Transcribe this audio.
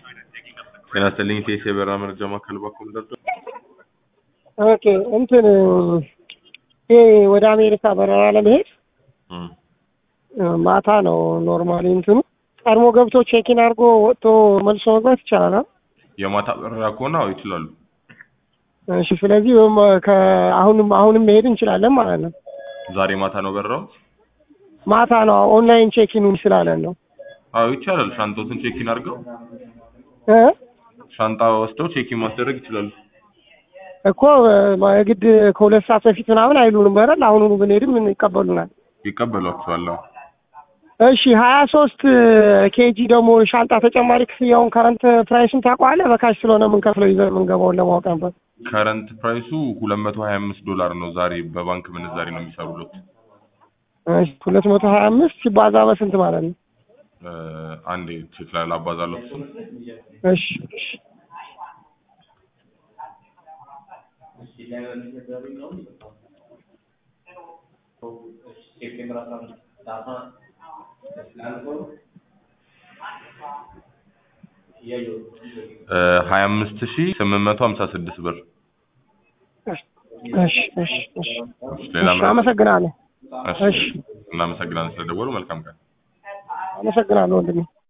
ጤና ይስጥልኝ ቴስ የበረራ መረጃ ማዕከል ባኮም ደርዶ ኦኬ እንትን ይሄ ወደ አሜሪካ በረራ ለመሄድ ማታ ነው ኖርማሊ እንትኑ ቀድሞ ገብቶ ቼኪን አድርጎ ወጥቶ መልሶ መግባት ይቻላል። አይደል? የማታ በረራ ከሆነ አዎ ይችላሉ። እሺ ስለዚህ ወይም ከአሁንም አሁንም መሄድ እንችላለን ማለት ነው። ዛሬ ማታ ነው በረራው? ማታ ነው ኦንላይን ቼኪኑን ስላለን ነው አዎ ይቻላል። ሻንጣዎትን ቼኪን አድርገው እ ሻንጣ ወስደው ቼኪን ማስደረግ ይችላሉ። እኮ የግድ ከሁለት ሰዓት በፊት ምናምን አይሉንም በረል አሁኑኑ ብንሄድም ይቀበሉናል። ይቀበሏቸዋል። አዎ። እሺ ሀያ ሶስት ኬጂ ደግሞ ሻንጣ ተጨማሪ ክፍያውን ከረንት ፕራይሱን ታውቀዋለህ? በካሽ ስለሆነ የምንከፍለው ይዘን የምንገባውን ለማወቅ ነበር። ከረንት ፕራይሱ ሁለት መቶ ሀያ አምስት ዶላር ነው። ዛሬ በባንክ ምንዛሬ ነው የሚሰሩለት። ሁለት መቶ ሀያ አምስት ሲባዛ በስንት ማለት ነው? እ አንዴ ቼክ ላይ ላባዛለሁ እሱን። እሺ እሺ ሀያ አምስት ሺህ ስምንት መቶ ሀምሳ ስድስት ብር። እሺ እሺ እሺ ሌላ እሺ አመሰግናለሁ። እሺ እሺ እናመሰግናለን ስለደወሉ። መልካም ቀን። አመሰግናለሁ ወንድሜ።